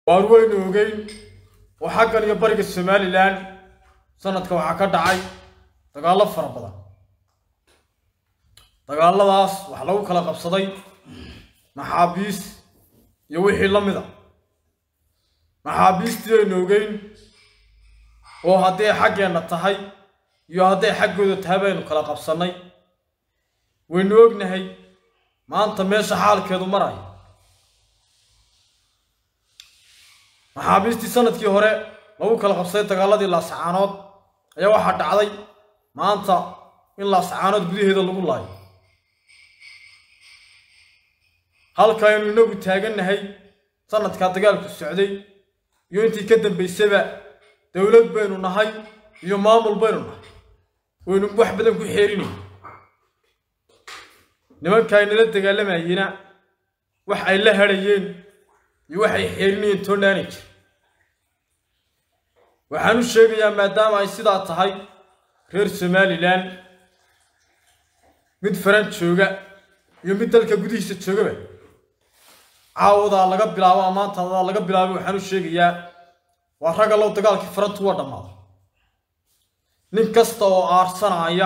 waan weynu ogeyn oo xaggan iyo bariga somalilan sanadka waxaa ka dhacay dagaallo fara badan dagaalladaas waxaa lagu kala qabsaday maxaabiis iyo wixii la mid a maxaabiistii aynu ogeyn oo hadday xaggeenna tahay iyo hadday xaggooda tahay baynu kala qabsannay waynu ognahay maanta meesha xaalkeedu maraya maxaabiistii sanadkii hore lagu kala qabsaday dagaaladii laasacaanood ayaa waxaa dhacday maanta in laasacaanood gudaheeda lagu laayo halka aynu inagu taagannahay sanadkaa dagaalku socday iyo intii ka dambaysaba dowlad baynu nahay iyo maamul baynu nahay waynu wax badan ku xeerinay nimanka aynala dagaalamayena wax ay la hadhayeen iyo waxay xeerinayeen toondhaani jir waxaan u sheegayaa maadaama ay sidaa tahay reer somalilan mid faran jooga iyo mid dalka gudihiisa joogaba caawadaa laga bilaabo amaantadaa laga bilaabo waxaan u sheegayaa waa rag allow dagaalkii farantu waa dhammaaday nin kasta oo aarsanaya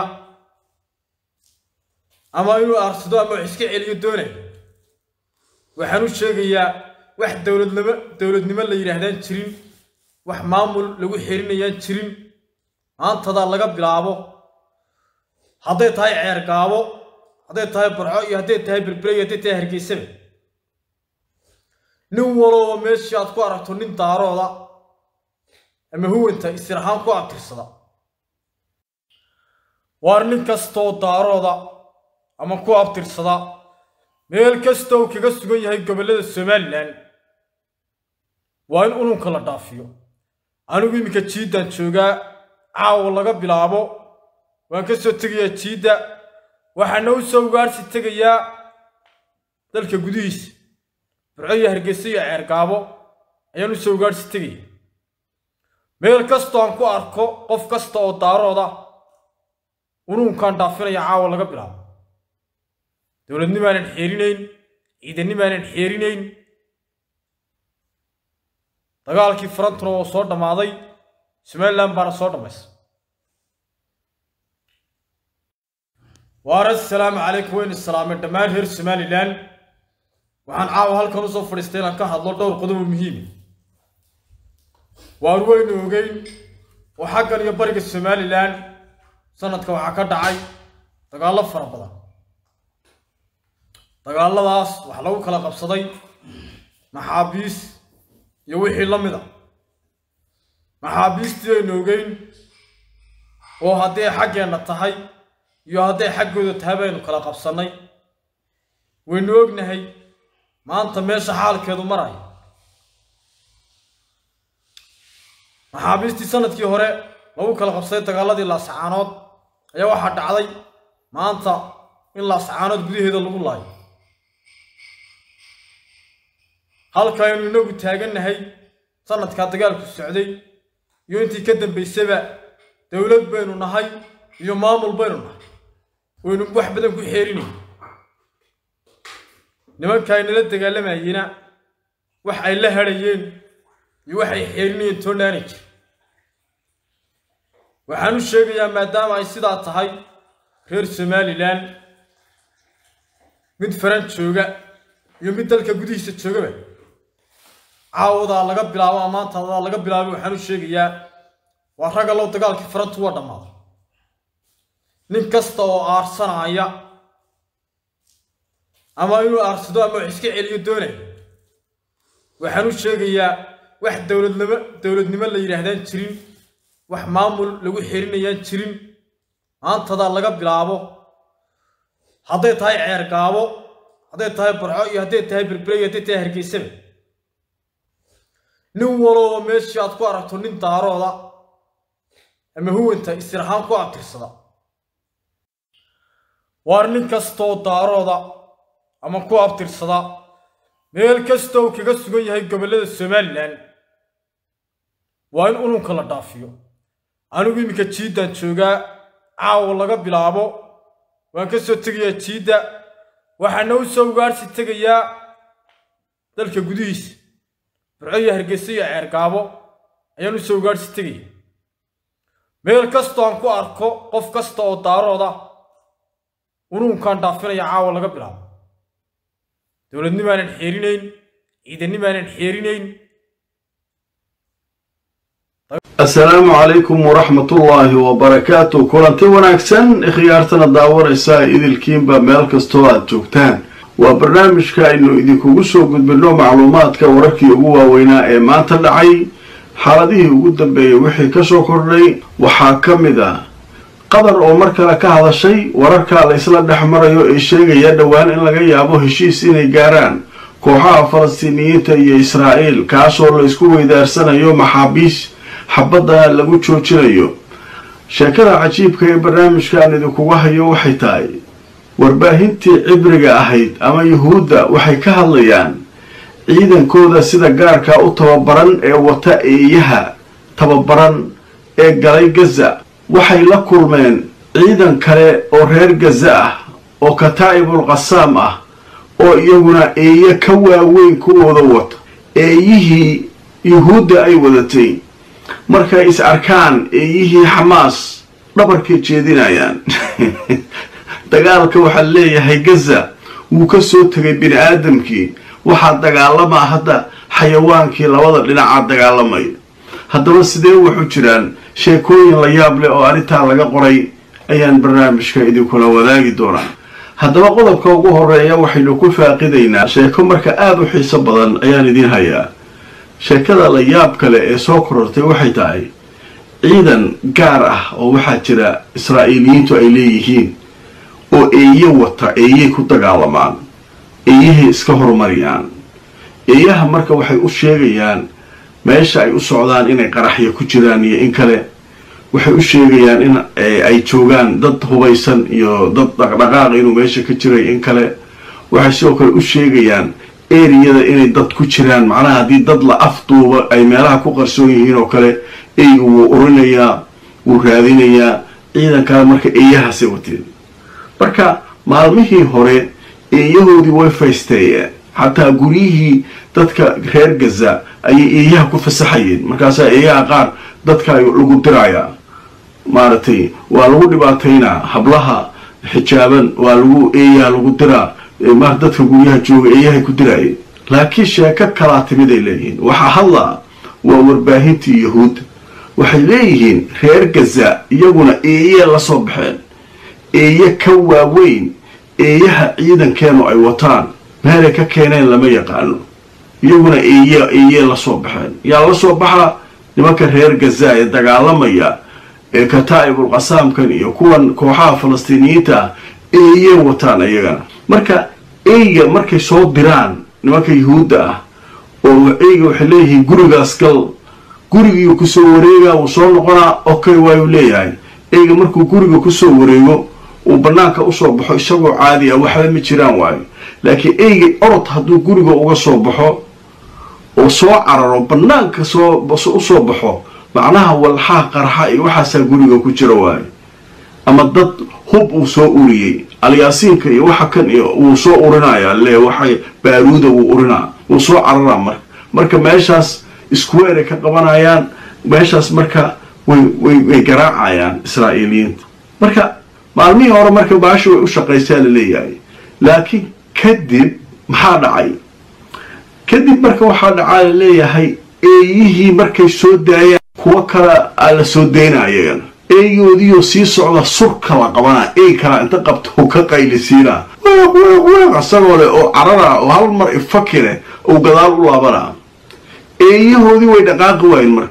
ama inuu aarsado ama wax iska celiyo doonaya waxaan u sheegayaa wax dowladnimo dowladnimo la yidhaahdaan jirin wax maamul lagu xerinayaan jirin maantadaa laga bilaabo hadday tahay ceergaabo hadday tahay barco iyo hadday tahay berbere iyo hadday tahay hargeysaba nin walooba meeshii aad ku aragto nin daarooda ama huwanta isir ahaan ku abtirsada waar nin kastoo daarooda ama ku abtirsada meel kasta uu kaga sugan yahay gobollada somalilan waa in ununka la dhaafiyo anigu iminka jiiddaan joogaa caawa laga bilaabo waan ka soo tegayaa jiidda waxaana u soo ugaarsi tegayaa dalka gudihiisa burco iyo hargeysa iyo ceergaabo ayaan u soo ugaarsi tegaya meel kastoo aan ku arko qof kasta oo daarooda ununkaan dhaafinaya caawa laga bilaabo dowladnimaanan xeerinayn ciidannimaanan xeerinayn dagaalkii farantuna waa soo dhammaaday somalilan baana soo dhammaysa waar assalaamu calaykum waynu islaamay dhammaan reer somalilan waxaan caawa halkan usoo fadhiistay inaan ka hadlo dhowr qodob oo muhiima waan weynu ogeyn oo xaggan iyo bariga somalilan sanadka waxaa ka dhacay dagaallo fara badan dagaalladaas waxaa lagu kala qabsaday maxaabiis iyo wixii la mid a maxaabiistii aynu ogeyn oo hadday xaggeenna tahay iyo hadday xaggooda tahay baynu kala qabsannay waynu ognahay maanta meesha xaalkeedu maraya maxaabiistii sanadkii hore lagu kala qabsaday dagaaladii laasacaanood ayaa waxaa dhacday maanta in laasacaanood gudaheeda lagu laayo halka aynu inagu taagannahay sanadkaa dagaalku socday iyo intii ka dambaysaba dowlad baynu nahay iyo maamul baynu nahay waynu wax badan ku xeerinay nimanka aynala dagaalamayena wax ay la hadhayeen iyo waxay xeerinayeen toondhaani jir waxaan u sheegayaa maadaama ay sidaa tahay reer somalilan mid faran jooga iyo mid dalka gudihiisa joogaba caawadaa laga bilaabo amaantadaa laga bilaabo waxaan u sheegayaa waa rag allow dagaalkii farantu waa dhammaaday nin kasta oo aarsanaya ama inuu aarsado ama wax iska celiyo doonaya waxaan u sheegayaa wax dowladnimo dowladnimo la yidhaahdaan jirin wax maamul lagu xerinayaan jirin maantadaa laga bilaabo hadday tahay ceergaabo hadday tahay barco iyo hadday tahay berbere iyo hadday tahay hargeysaba nin walooba meeshii aad ku aragto nin daarooda ama huwanta isir ahaan ku abtirsada waar nin kastoo daarooda ama ku abtirsada meel kasta uu kaga sugan yahay gobollada somalilan waa in ununka la dhaafiyo anigu iminka jiiddaan joogaa caawa laga bilaabo waan ka soo tegayaa jiidda waxaana u soo ugaarsi tegayaa dalka gudihiisa burco iyo hargeysa iyo ceergaabo ayaan u soo gaadhsi tegaya meel kastoo aan ku arko qof kasta oo daarooda unuunkaan dhaafinaya caawa laga bilaabo dowladnimaanan xeerinayn ciidannimaanan xeerinayn asalaamu calaykum waraxmatullaahi wabarakaatu kulanti wanaagsan khiyaartana daawanaysaa idilkiinba meel kastoo aad joogtaan waa barnaamijka aynu idinkugu soo gudbinno macluumaadka wararkii ugu waaweynaa ee maanta dhacay xaaladihii ugu dambeeyey wixii kasoo kordhay waxaa ka mid ah qatar oo mar kale ka hadashay wararka la isla dhex marayo ee sheegaya dhowaan in laga yaabo heshiis inay gaaraan kooxaha falastiiniyiinta iyo israa'iil kaasoo la isku weydaarsanayo maxaabiis xabadana lagu joojinayo sheekada cajiibka ee barnaamijkan idinkuga hayo waxay tahay warbaahintii cibriga ahayd ama yuhuudda waxay ka hadlayaan ciidankooda sida gaarka u tababaran ee wata eeyaha tababaran ee galay gaza waxay la kulmeen ciidan kale oo reer gaza ah oo kataa'ibul qasaam ah oo iyaguna eeye ka waaweyn kuwooda wato eeyihii yuhuudda ay wadatay markay is arkaan eeyihii xamaas dhabarkay jeedinayaan dagaalka waxaa leeyahay gaza wuu ka soo tegay bini aadamkii waxaa dagaalamaa hadda xayawaankii labada dhinaca dagaalamaya haddaba sidee waxu jiraan sheekooyin la yaab leh oo arrintaa laga qoray ayaan barnaamijka idinkula wadaagi doonaa haddaba qodobka ugu horeeya waxaynu ku faaqidaynaa sheeko marka aada u xiiso badan ayaan idiin hayaa sheekada la yaab kale ee soo korortay waxay tahay ciidan gaar ah oo waxaa jira israa'iiliyiintu ay leeyihiin oo eeye wata eeyey ku dagaalamaan eeyahay iska horumariyaan eeyaha marka waxay u sheegayaan meesha ay u socdaan inay qaraxya ku jiraan iyo in kale waxay u sheegayaan in ay joogaan dad hubaysan iyo dad dhaqdhaqaaq inuu meesha ka jiray in kale waxay sidoo kale u sheegayaan eriyada inay dad ku jiraan macnaha haddii dad la afduuba ay meelaha ku qarsoon yihiin oo kale eyga wuu urinayaa wuu raadinayaa ciidankale marka eeyahaasay wateen marka maalmihii hore eeyahoodii way faysteeyeen xataa guryihii dadka reer gaza ayay eeyaha ku fasaxayeen markaasaa eeyaha qaar dadka lagu dirayaa maaragtay waa lagu dhibaataynaa hablaha xijaaban waa lagu eeyaha lagu diraa mar dadka guryaha jooga eeyahay ku diraayeen laakiin sheeko kalaa timid ay leeyihiin waxaa hadlaa waa warbaahintii yahuud waxay leeyihiin reer gaza iyaguna eeyee la soo baxeen eeye ka waaweyn eeyaha ciidankeenu ay wataan meelay ka keeneen lama yaqaano iyaguna eeye eeyee la soo baxeen yaa la soo baxa nimanka reer gaza ee dagaalamaya ee kataa'ibul qasaamkan iyo kuwan kooxaha falastiiniyiinta ah eeye wataan iyagana marka eyga markay soo diraan nimanka yuhuudda ah oo eyga waxay leeyihiin gurigaas gal gurigiiu kusoo wareegaa wuu soo noqonaa okay waayuu leeyahay eyga markuu guriga kusoo wareego uu bannaanka usoo baxo isagoo caadi ah waxba ma jiraan waayo laakiin eyga orod hadduu guriga uga soo baxo oo soo cararo bannaanka soo usoo baxo macnaha walxaha qarxa iyo waxaasaa guriga ku jira waayo ama dad hub uu soo uriyey alyaasiinka iyo waxa kan iyo wuu soo urinaya le waxay baaruuda wuu urinaa wuu soo cararaa marka marka meeshaas iskuweeray ka qabanayaan meeshaas marka way way way garaacayaan israa'iiliyiinta marka maalmihii hore marka baasha way u shaqaysaa la leeyahay laakiin kadib maxaa dhacay kadib marka waxaa dhacaa la leeyahay eeyihii markay soo daayaan kuwo kale aa la soo daynaa iyagana eegoodiioo sii socda surka la qabanaa ey kalaa inta qabto ka qaylisiinaa weeq weeq weeq asagoo leh oo carara oo hal mar ifakile ou gadaal u laabanaa eeyahoodii way dhaqaaqi waayen marka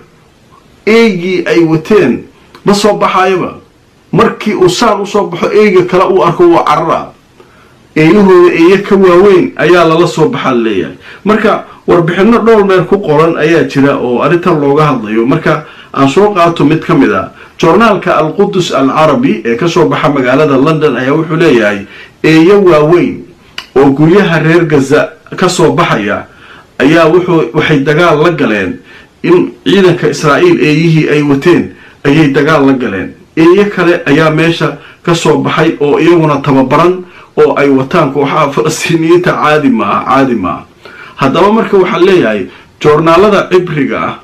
eygii ay wateen ma soo baxaayaba markii uu saan usoo baxo eyga kale uu arko waa carara eeyahooda eeye ka waaweyn ayaa lala soo baxaa leeyahay marka warbixinno dhowr meel ku qoran ayaa jira oo arrintan looga hadlayo marka aan soo qaato mid ka mid a joornaalka alqudus al carabi ee kasoo baxa magaalada london ayaa wuxuu leeyahay eeyo waaweyn oo guryaha reer gaza kasoo baxaya ayaa wuxuu waxay dagaal la galeen in ciidanka israa'iil eeyihii ay wateen ayay dagaal la galeen eeyo kale ayaa meesha kasoo baxay oo iyaguna tababaran oo ay wataan kooxaha falastiiniyiinta caadi maaha caadi maaha haddaba marka waxaa leeyahay joornaalada cibriga ah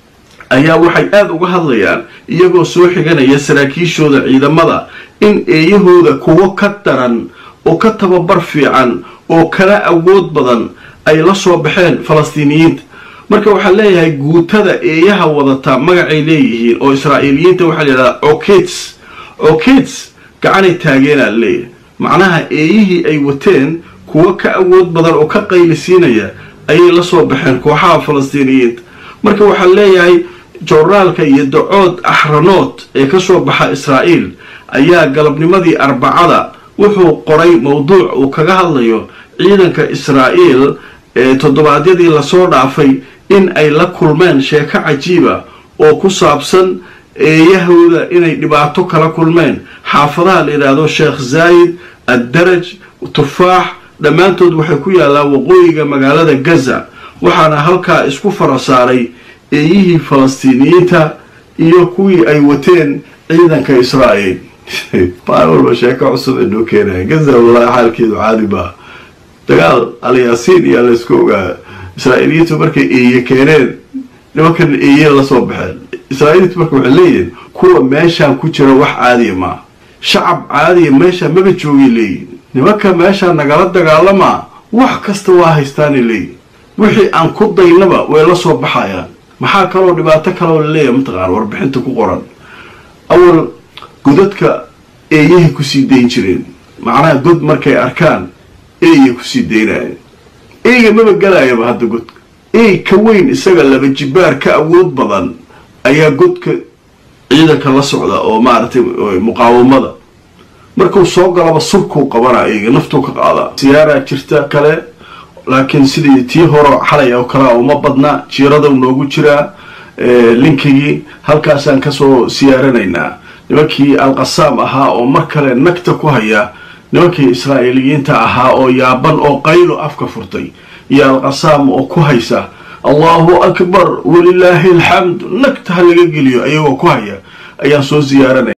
ayaa waxay aada uga hadlayaan iyagoo soo xiganaya saraakiishooda ciidamada in eeyahooda kuwo ka daran oo ka tababar fiican oo kala awood badan ay la soo baxeen falastiiniyiinta marka waxaa leeyahay guutada eeyaha wadata magacay leeyihiin oo israa'iiliyiinta waxaa layidhahdaa okits okits gacanay taageenaa leeyahay macnaha eeyihii ay wateen kuwo ka awood badan oo ka qaylisiinaya ayay la soo baxeen kooxaha falastiiniyiinta marka waxaa leeyahay joornaalka iyo dacood axranood ee ka soo baxa israa'iil ayaa galabnimadii arbacada wuxuu qoray mowduuc uu kaga hadlayo ciidanka israa'iil ee toddobaadyadii lasoo dhaafay in ay la kulmeen sheeko cajiiba oo ku saabsan eeyahooda inay dhibaato kala kulmeen xaafadaha la yidhaahdo sheekh zaayid addaraj tufaax dhammaantood waxay ku yaallaan waqooyiga magaalada gaza waxaana halkaa isku fara saaray eeyihii falastiiniyiinta iyo kuwii ay wateen ciidanka israa'iil maalin walba sheeko cusub ay noo keenaya gaza wallaahi xaalkeedu caadi baa dagaal alyaasiin iyo laysku ogaa israa'iiliyiintu markay eeye keeneen nimankan eeye la soo baxeen israa'iiliintu marka waxay leeyihin kuwa meeshaan ku jira wax caadiya maa shacab caadiya meesha maba joogay leeyihin nimanka meeshaa nagala dagaalamaa wax kasta waa haystaanay leeyihin wixii aan ku daynaba way la soo baxayaan maxaa kaloo dhibaato kaloo laleeyahay mataqaan warbixinta ku qoran awal godadka eeyahay kusii dayn jireen macnaha god markay arkaan eeya kusii daynayeen eeyga maba galaayaba hadda godka eey ka weyn isaga laba jibaar ka awood badan ayaa godka ciidanka la socda oo maaragtay muqaawamada markuu soo galaba surkuu qabanaa eeyga naftuu ka qaadaa siyaaraa jirta kale laakiin sidii tii horo xalay oo kalea uma badna jiirada noogu jiraa linkigii halkaasaan kasoo siyaaranaynaa nimankii alqasaam ahaa oo mar kale nagta ku haya nimankii israa'iiliyiinta ahaa oo yaaban oo qaylo afka furtay iyo alqasaam oo ku haysa allahu akbar walilaahi alxamd nagta ha laga geliyo ayagoo ku haya ayaan soo siyaaranaya